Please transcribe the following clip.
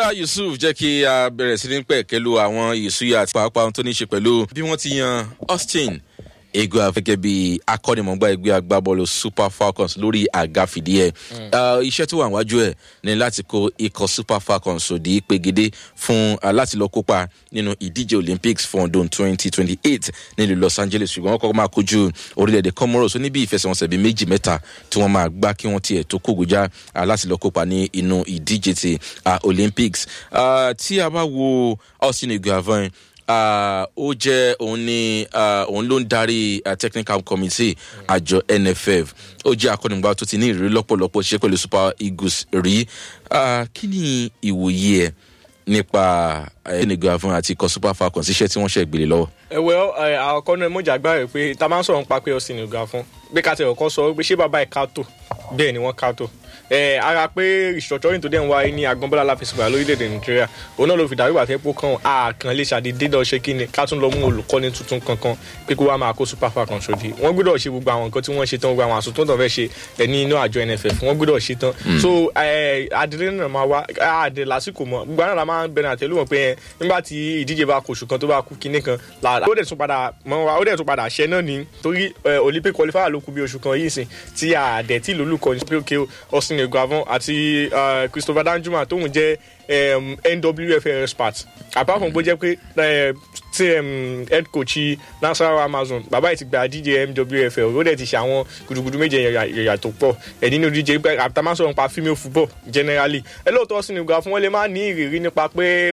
bọ́lá yusuf jẹ́ kí a bẹ̀rẹ̀ sí ní pẹ̀kẹ́lu àwọn ìsúyà àti pàápàá ohun tó ní í ṣe pẹ̀lú bí wọ́n ti yan austin egua gẹ́gẹ́ bí akọ́nimọ̀gbá ẹgbẹ́ agbábọ́ọ̀lù super falcons lórí àga fìdíẹ̀ iṣẹ́ tó wà wájú ẹ̀ ní láti kó ikọ̀ super falcons òdì pegede fún láti lọ kópa nínú ìdíje olympics fún ọdún twenty twenty eight nílùú los angeles ṣùgbọ́n wọ́n kọ́kọ́ máa kojú orílẹ̀-èdè comoros oníbi ìfẹsẹ̀wọnsẹ̀ bíi méjì mẹ́ta tí wọ́n máa gbá kí wọ́n tiẹ̀ tó kógojá láti lọ kópa ní inú ìdíje ti olympics tí a bá wo austin eguavoin Uh, ó jẹ́ òun ni uh, òun ló ń darí uh, technical committee àjọ nff ó jẹ́ akọ́nìgbà tó ti ní ìrírí lọ́pọ̀lọpọ̀ ṣiṣẹ́ pẹ̀lú super eagles rí kí ni ìwòye ẹ̀ nípa ẹnìgbà fún àti ikọ̀ super falcons iṣẹ́ tí wọ́n ṣe gbélé lọ́wọ́. ẹ̀wẹ̀ àkọ́kọ́ náà mọ̀jà gbá rẹ̀ pé ta máa ń sọ̀rọ̀ nípa pé ọ̀sìn ìgbà fún bí ká tẹ̀wọ̀ kan sọ pé ṣé bàbá ẹ̀ ká tó bẹ́ẹ̀ ni wọ́n ká tó ara pé restructuring tó dẹ̀ ń wáyé ní agbọ́nbọ́lá láfẹsẹ̀gbà lórílẹ̀‐èdè nàìjíríà òun náà ló fi dàrú àti epo kan àkàn lè ṣàdédé lọ ṣe kí ni ká tún lọ mú olùkọ́ni tuntun kankan pé kó wá máa kó super falcons ṣòdì wọ́n gbọ́dọ̀ ṣe gbogbo àwọn nǹkan tí wọ́n ṣe tán gbogbo àwọn àsùn tó ń fẹ́ ṣe ẹ̀ ní inú àjọ nff wọ́n gbọ́dọ̀ ṣe tán so adìrẹ náà máa wá àdè lásìkò mọ gbogbo àwọn máa ń bẹ̀rẹ̀ àtẹlù wọn pé nígbà tí ìdíje bá kóṣù kan tó bá kú kinní kan lára ó dẹ̀ tún padà mọ́ wa ó dẹ̀ tún padà ṣẹ́ náà ní torí olympic qualifier ló kú bí oṣù kan yìí sìn tí àdẹ̀ tí lólùkọ́ ní pé òkè austin eguavon àti uh, christopher danjuma tóun jẹ um, nwf expert apart from bó jẹ pé tí um, head coach nasarawa amazon bàbá yìí ti gba díje mwfl ó dẹ̀ ti ṣe àwọn gudugudu méje yẹ̀yà tó pọ̀ ẹ̀ nínú díje pé àtàmásọ̀rọ̀ nípa female football generally ẹ lóòótọ́ sí ni gba fún wọn lè má ní ìrírí nípa pé